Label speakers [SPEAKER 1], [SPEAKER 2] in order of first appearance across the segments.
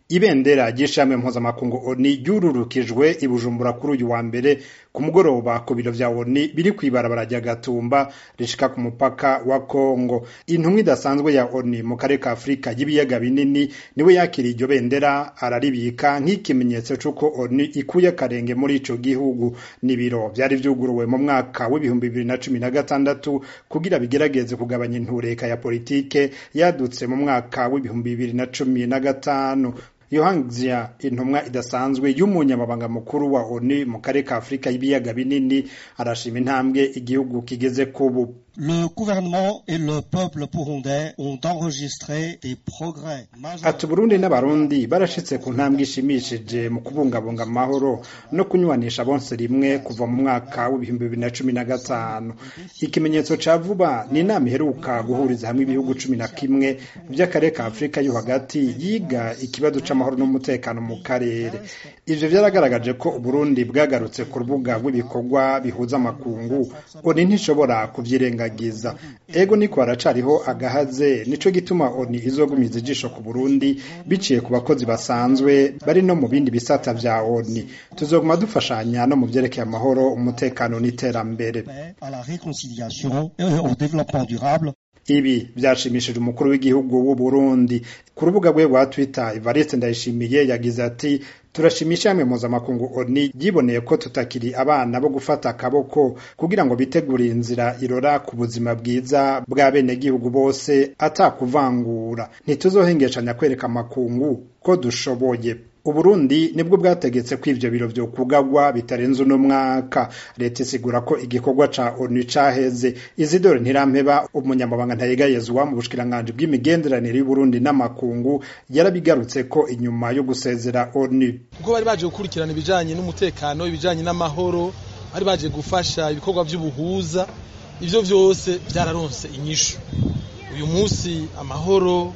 [SPEAKER 1] ibendera ry'ishirahamwe mpuzamakungu oni ryururukijwe i bujumbura kuri uyu wa mbere ku mugoroba ku biro vya oni biri kw'ibarabara rya gatumba rishika ku mupaka wa kongo intumwa idasanzwe ya oni mu karere ka afurika y'ibiyaga binini niwe yakiriye iryo bendera araribika nk'ikimenyetso c'uko oni ikuye akarenge muri ico gihugu n'ibiro vyari vyuguruwe mu mwaka w'ibihumbi bibiri na cumi na gatandatu kugira bigerageze kugabanya intureka ya politike yadutse mu mwaka w'ibihumbi bibiri na cumi na gatanu yohangzia intumwa idasanzwe y'umunyamabanga mukuru wa onu mu karere ka afurika y'ibiyaga binini arashima intambwe igihugu kigeze kubu
[SPEAKER 2] Le gouvernement et le peuple burundais ont enregistré des progrès
[SPEAKER 1] ati Burundi n'abarundi barashitse ku ntambwe ishimishije mu kubungabunga amahoro no kunywanisha bonse rimwe kuva mu mwaka w'ibihumbi bibiri na cumi na gatanu ikimenyetso ca vuba ni inama iheruka guhuriza hamwe ibihugu cumi na kimwe vy'akarere ka afurika yo hagati yiga ikibazo c'amahoro n'umutekano mu karere ivyo vyaragaragaje ko uburundi bwagarutse ku rubuga rw'ibikorwa bihuza amakungu oni ntishobora kuvyirenga giza ego niko haracariho agahaze nico gituma oni izogumiza ijisho ku Burundi biciye ku bakozi basanzwe bari no mu bindi bisata vya oni tuzoguma dufashanya no mu vyerekeye amahoro umutekano n'iterambere
[SPEAKER 2] à la réconciliation et au développement durable
[SPEAKER 1] ibi vyashimishije umukuru w'igihugu w'u Burundi ku rubuga rwe rwa Twitter Evariste Ndayishimiye yagize ati turashimisha hamwe mpuzamakungu oni ryiboneye ko tutakiri abana bo gufata akaboko kugira ngo bitegurire inzira irora ku buzima bwiza bwa bene gihugu bose atakuvangura ntituzohengeshanya kwereka amakungu ko dushoboye Uburundi nibwo bwategetse ko ivyo biro vyo kugagwa bitarenze uno mwaka leta isigura ko igikorwa ca ONU caheze Isidore Ntirampeba umunyamabanga ntayegayezwa mu bushikiranganji bw'imigenderanire y'Uburundi n'amakungu yarabigarutse ko inyuma yo gusezera ONU
[SPEAKER 3] kuko bari baje gukurikirana ibijanye n'umutekano ibijanye n'amahoro bari baje gufasha ibikorwa vy'ubuhuza ivyo vyose vyararonse inyishu uyu munsi amahoro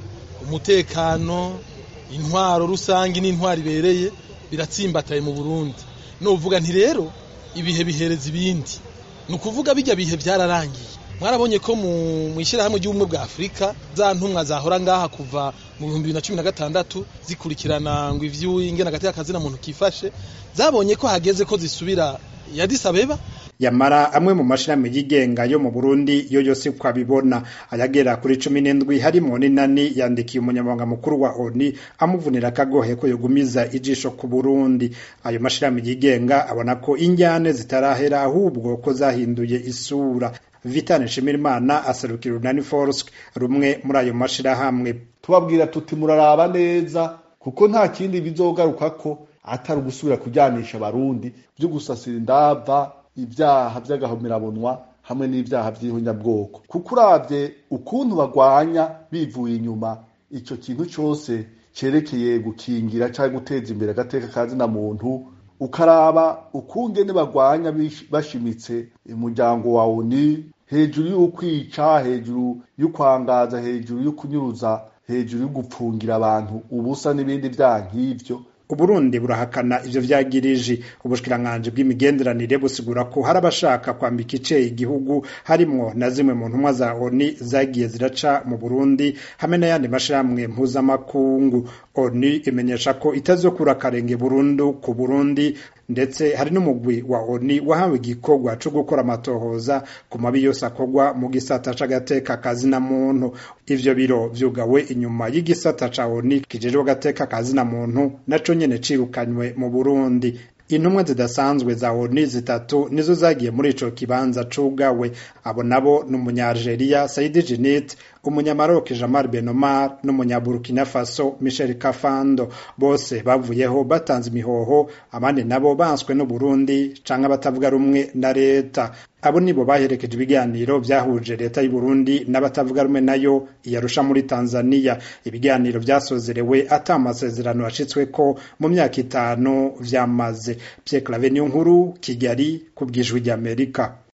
[SPEAKER 3] umutekano intwaro rusange n'intwaro ibereye biratsimbataye mu Burundi novuga nti rero ibihe bihereza ibindi ni ukuvuga bijya bihe byararangiye mwarabonye ko mu ishyirahamwe ry'ubumwe bwa afurika za ntumwa zahora ngaha kuva mu bihumbi bibiri na cumi na gatandatu zikurikirana ngo ivy'ingene hagati y'akazi na muntu kifashe zabonye ko hageze ko zisubira yadisabeba
[SPEAKER 1] yamara amwe mu mashirahamwe yigenga yo mu Burundi yo yose kwabibona ayagera kuri cumi n'indwi harimo n'inani yandikiye umunyamabanga mukuru wa ONU amuvunira akagohe ko yogumiza ijisho ku Burundi ayo mashirahamwe yigenga abona ko injyane zitarahera ahubwo ko zahinduye isura Vitane Nshimirimana aserukira Unani Force rumwe muri ayo mashirahamwe
[SPEAKER 4] tubabwira tuti muraraba neza kuko nta kindi bizogaruka ko atari ugusubira kujyanisha abarundi byo gusasira indava ibyaha by'agahomerabunwa hamwe n'ibyaha by'ihunyabwoko kuko urabye ukuntu bagwanya bivuye inyuma icyo kintu cyose cyerekeye gukingira cyangwa guteza imbere agateka kazina muntu ukaraba ukungene bagwanya bashimitse umuryango wa oni hejuru y'ukwica hejuru y'ukwangaza hejuru y'ukunyuruza hejuru y'ugupfungira abantu ubusa n'ibindi byaha nk'ivyo
[SPEAKER 1] Uburundi burahakana ivyo vyagirije ubushikiranganji bw'imigenderanire busigura ko hari abashaka kwambika ice igihugu harimwo na zimwe mu ntumwa za ONU zagiye ziraca mu Burundi hamwe n'ayandi mashirahamwe mpuzamakungu ONU imenyesha ko itazokura akarenge burundu ku Burundi ndetse hari n'umugwi wa ONU wahawe igikorwa co gukora amatohoza ku mabi yose akorwa mu gisata c'agateka kazina muntu ivyo biro vyugawe inyuma y'igisata ca ONU kijejwe agateka kazina muntu naco nyene cirukanywe mu Burundi intumwa zidasanzwe za ONU zitatu nizo zagiye muri ico kibanza cugawe abo nabo ni umunyalgeria Saidi Djinnit umunyamaroc Jamal Benomar n'umunyaburkina Faso Michel Kafando bose bavuyeho batanze imihoho abandi nabo banswe n'u Burundi canke abatavuga rumwe na leta abo nibo baherekeje ibiganiro vyahuje leta y'u Burundi n'abatavuga rumwe nayo iyarusha muri Tanzania ibiganiro vyasozerewe ata amasezerano yashitsweko mu myaka itanu vyamaze Pierre Claver Nkuru Kigali ku bwijwi ry'Amerika